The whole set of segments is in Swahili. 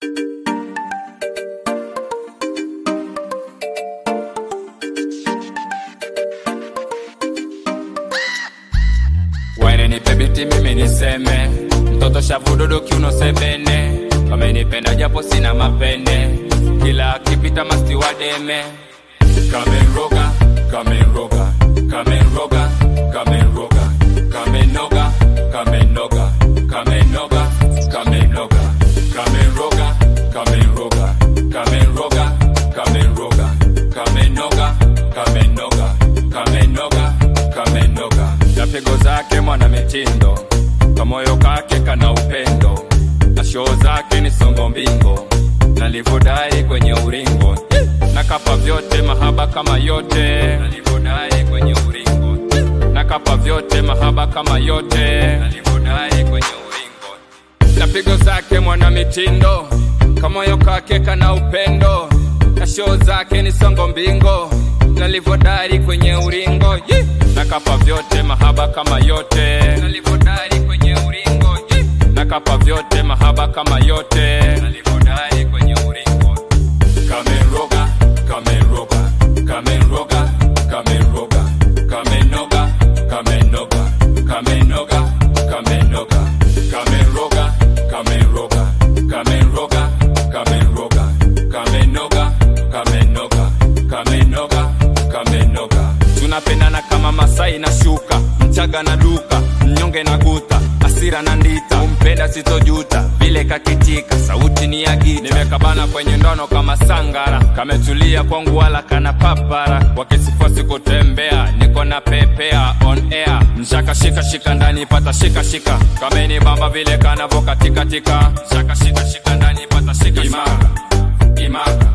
Wene nipe biti mimi niseme, mtoto shavududu kiuno sebene, wamenipenda japo sina mapene, kila akipita masti wademe. Kamenroga, kamenroga, kamenroga, kamenroga, kamenoga, kamenoga, kamenoga, kamenoga, kamenroga, kamenroga, kamenroga, kamenroga, kamenoga, kamenoga, kamenoga, kamenoga. Na pigo zake mwana mitindo, kamoyo kake kana upendo, na shoo zake ni songo mbingo, nalivodai kwenye uringo nakapa vyote mahaba kama yote nalivodai kwenye uringo nakapa vyote mahaba kama yote nalivodai kwenye uringo na pigo zake mwana mitindo kamoyo kake kana upendo na shoo zake ni songo mbingo nalivodari kwenye uringo Yee! nakapa vyote mahaba kama yote nalivodari kwenye uringo Yee! nakapa vyote mahaba kama yote nalivodari kwenye uringo Kamenroga, Kamenroga, Kamenroga, Kamenroga, Kamenoga, Kamenoga, Kamenoga, Kamenoga, Kamenroga, Kamenroga, Kamenroga, Kamenroga, Kamenoga, Kamenoga, Kamenoga, Kamenoga. Tunapendana kama Masai na shuka, Mchaga na duka, mnyonge na guta, asira na ndita, umpenda sitojuta, vile kakitika, sauti ni ya gita. Nimekabana kwenye ndono kama sangara, kametulia kwangu wala kana papara, wakisifosi kutembea, niko na pepea on air, mshaka shika shika ndani pata shika shika, kameni bamba vile kanavo katika tika, mshaka shika shika ndani pata shika imaka, imaka,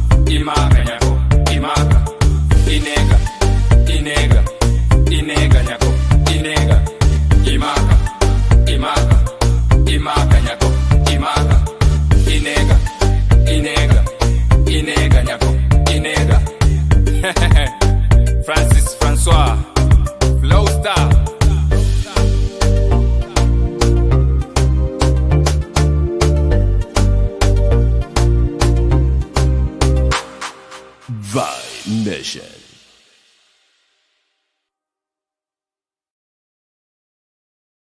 imaka nyako, imaka, inega, inega, inega nyako, inega, imaka, imaka, imaka nyako, imaka, inega, inega, inega nyako, inega. Francis Francois, Flow Star. Vibe Nation.